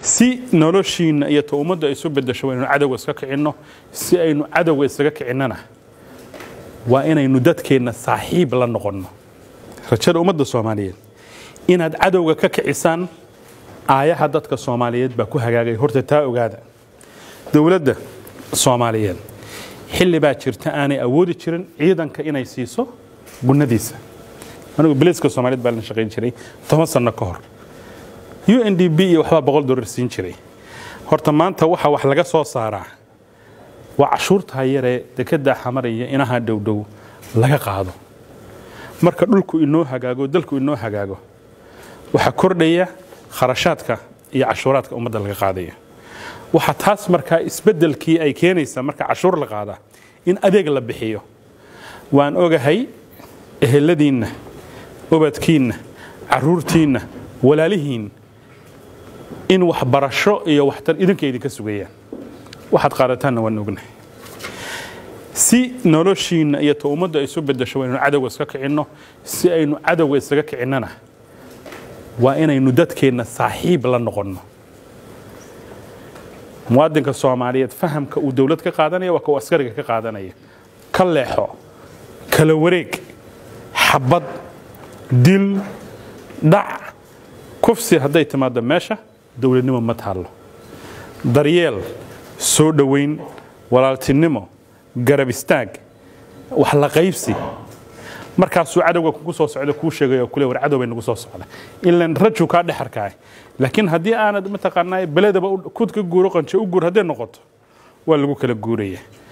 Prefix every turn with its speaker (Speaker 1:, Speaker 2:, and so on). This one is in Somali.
Speaker 1: si noloshiinna iyo ta ummadda isu bedesho waynu cadowga iska kicinno si aynu cadowga isaga kicinnana waa inaynu dadkeenna saaxiib la noqonno rajada ummadda soomaaliyeed inaad cadowga ka kicisaan aayaha dadka soomaaliyeed baa ku hagaagay horta taa ogaada dowladda soomaaliyeed xilli baa jirta aanay awoodi jirin ciidanka inay siiso gunnadiisa anigu biliiska soomaaliyeed baa la shaqayn jiray toban sanno ka hor u n d b iyo waxbaa boqol dollar siin jiray horta maanta waxa wax laga soo saaraa waa cashuurtaa yaree dekeddaa xamaraya inaha dhowdhow laga qaado marka dhulku inoo hagaago dalku inoo hagaago waxaa kordhaya kharashaadka iyo cashuuraadka ummadda laga qaadaya waxaa taas markaa isbeddelkii ay keenaysaa marka cashuur la qaadaa in adeeg la bixiyo waan ogahay eheladiinna ubadkiinna caruurtiinna walaalihiin in waxbarasho iyo waxtar idinka idinka sugayaan waxaad qaadataanna waan ognahay si noloshiinna iyo ta ummadda isu bedesho waynu cadowga iska kicinno si aynu cadowga isaga kicinnana waa inaynu dadkeenna saaxiib la noqonno muwaadinka soomaaliyeed fahamka uu dowlad ka qaadanaya waa kau askariga ka qaadanaya ka leexo kala wareeg xabad dil dhac kufsi hadday timaaddo meesha dowladnimo ma taallo daryeel soo dhowayn walaaltinimo garab istaag wax la qaybsi markaasuu cadowga kugu soo socda kuu sheegayo kule war cadow bay nagu soo socda ilan rajuu kaa dhexarkaay laakiin haddii aanad mataqaanaa beledaba kud ka guuro qanje u guur hadday noqoto waa lagu kala guuraya